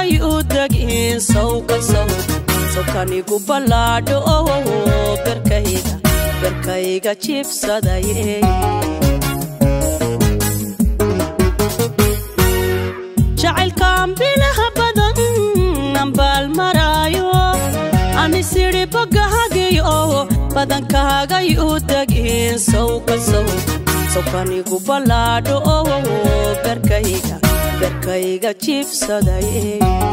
u degin sawka saw sawkanigu ballaadho berkayga berkayga jiibsadaye jacaylkaan bilaha badan ambaal maraayo anisiri bogahagayo badankahagay u degin sawka saw sawkanigu ballaadho berkayga berkayga jiibsadaye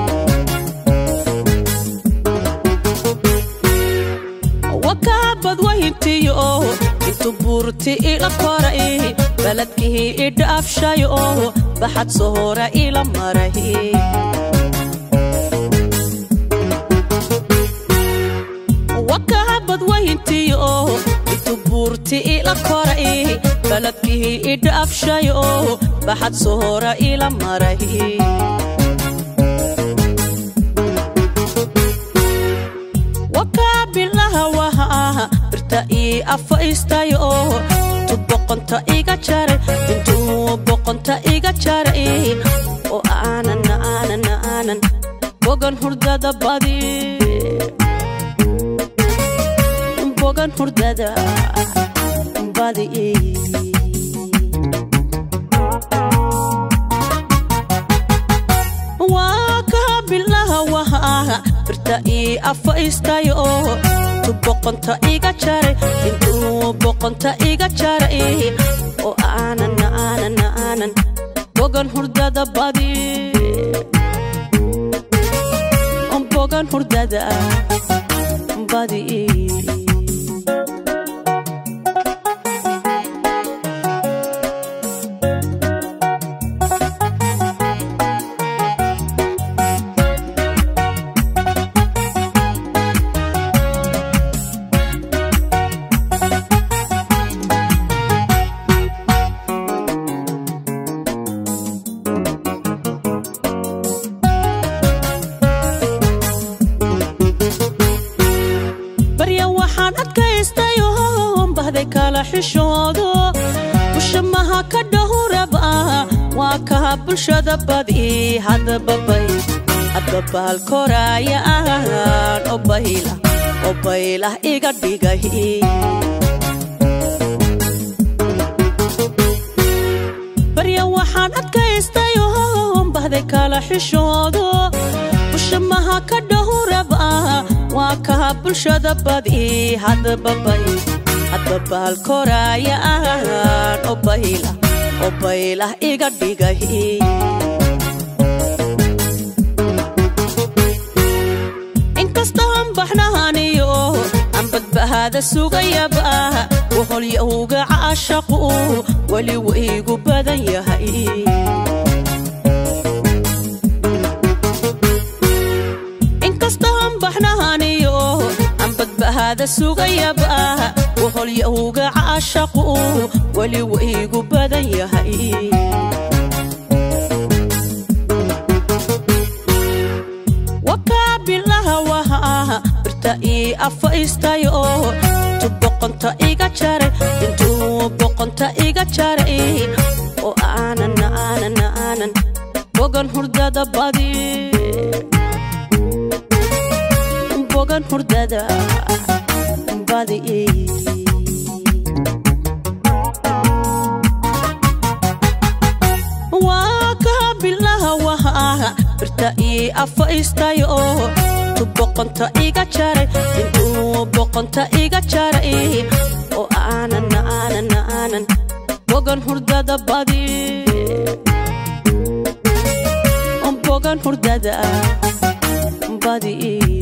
wakaabad wahintiyo intu buurti ila koray baladkii idhaafshayo baxad sohora ila maray wakaabad wahintiyo intu buurti ila koray baladkii idhaafshayo baxad sohora ila maray wakaabilaha waha birta ii afaystayo intu boqonta iga jaray intuu boqonta iga jaray oo aanan aanan aanan bogan hurdada badi bogan hurdada badi waa kaabilaha waha birta ii afaystayo intu boqonta iga jaray intuu boqonta iga jaray oo aanan aanan aanan bogan hurdada badi bogan hurdada badi barya waxaan adkaystayo bahday kala xishoodo bushamaha ka dhahuraba waa kaha bulshada badi hadababay hadbabaal koraaya ahaan oo baylah oo baylah iga dhigay barya waxaan adkaystayo bahday kala xishoodo bushamaha ka dhahuraba waa kaha bulshada badi hadbabay hadbabaal koraaya ahaan oo baylah oo baylah iga dhigay inkastaan baxnahaniyo aan badbahaada sugayaba waholyahowga caashaqu weli waygu badan yahay inkastaan baxnahaniyo aan badbahaada sugayaba waholyahowga caashaqu weli waygu badan yahay wakaabilaha waha birta ii afaystayo intu boqonta iga jaray intuu boqonta iga jaray oo aanan aanan aanan bogan hurdada badi bogan hurdada badi waa kaabilaha waha birta ii afaystayo intu boqonta iga jaray intuu boqonta iga jaray oo aanan aanan aanan bogan hurdada badi bogan hurdada badi